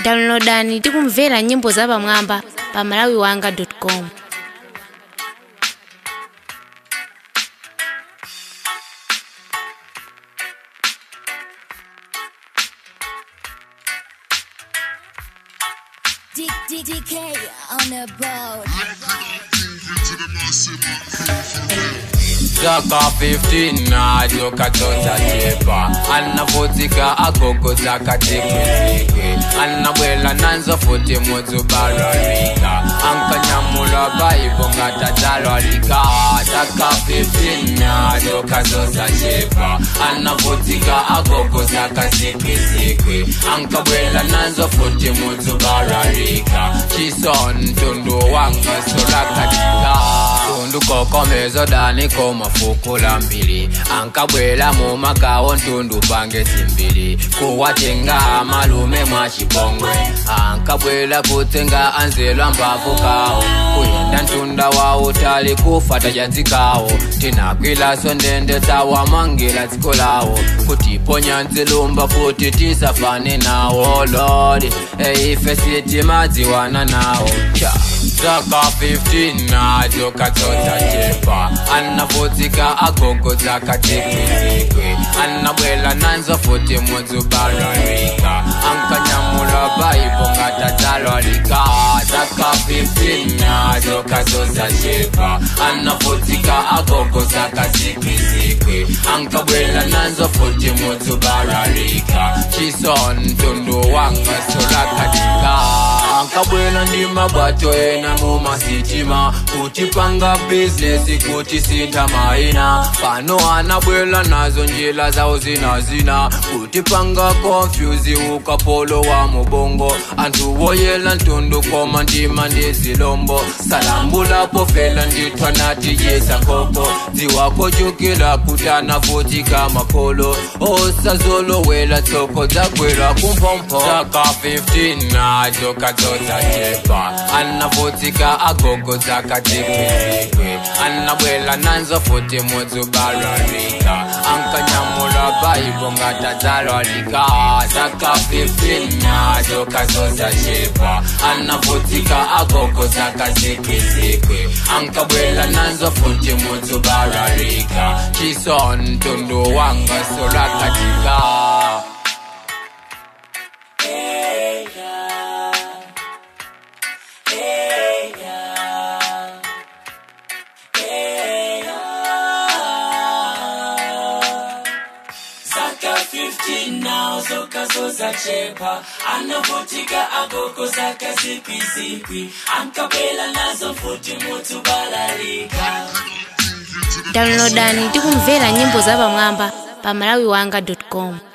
downloadani tikumvera nyimbo zapamwamba pa malawiwanga.com DK on the boat. Zaka 15 nacho katoza chepa anavutika agogo zaka tikwitikwi anabwela nanzo futi muzubararika ankanyamula baibo ngatatalwarika zaka 15 nacho kazoza chepa anavutika agogo zaka tikwitikwi ankabwela nanzo futi muzubararika chison tundu wanga solakatika tundu kokomezo dani komafukula mbili ankabwela mu magawo ntundu pange simbili kuwatenga amalume mwa chipongwe ankabwela kutenga anzelwa mbavu kawo kuyenda ntunda wa utali kufata jadzikawo tinakwilaso ndende tawamangila dziko lawo kutiponya nzilumba futi tisafane nawo lodi eife sitimadziwana nawo cha zaka 15 nacho kadzodza chepa anavutika agogo zaka tikwitikwi anabwela nanzo futi muzubararika ankanyamula baibo ngatadzalwarika zaka 15 nacho kadzodza chepa anavutika agogo zaka tikwitikwi ankabwela nanzo futi muzubararika chison tundu wanga solakatika ankabwela ndi mabwato ena mumasitima kutipanga bizinesi kuti sintha maina pano anabwela nazo njira zawo zinazina kutipanga konfyuzi ukapolo wa mubongo anthu woyela ntundu koma ndima ndi zilombo salambulapo fela ndithwa natiyesa nkoko dziwakochukira kuti anavutika makolo osazolowela tsoko dzagwera kumphompho zaka 15 nacho kadzodza chepa anavutika agogo zaka tikwitikwi anabwela nanzo futi muzubararika ankanyamula baibo ngatadzalwarika zaka 15 nacho kadzodza chepa anavutika agogo zaka tikwitikwi ankabwela nanzo futi muzubararika chison tundu wanga solakatika zaka 15 now zokazoza chepa anavutika agogo zaka zikwisikwi ankabwela nazo futi mutu balalika downloadani tikumvera nyimbo zapamwamba pa malawiwanga.com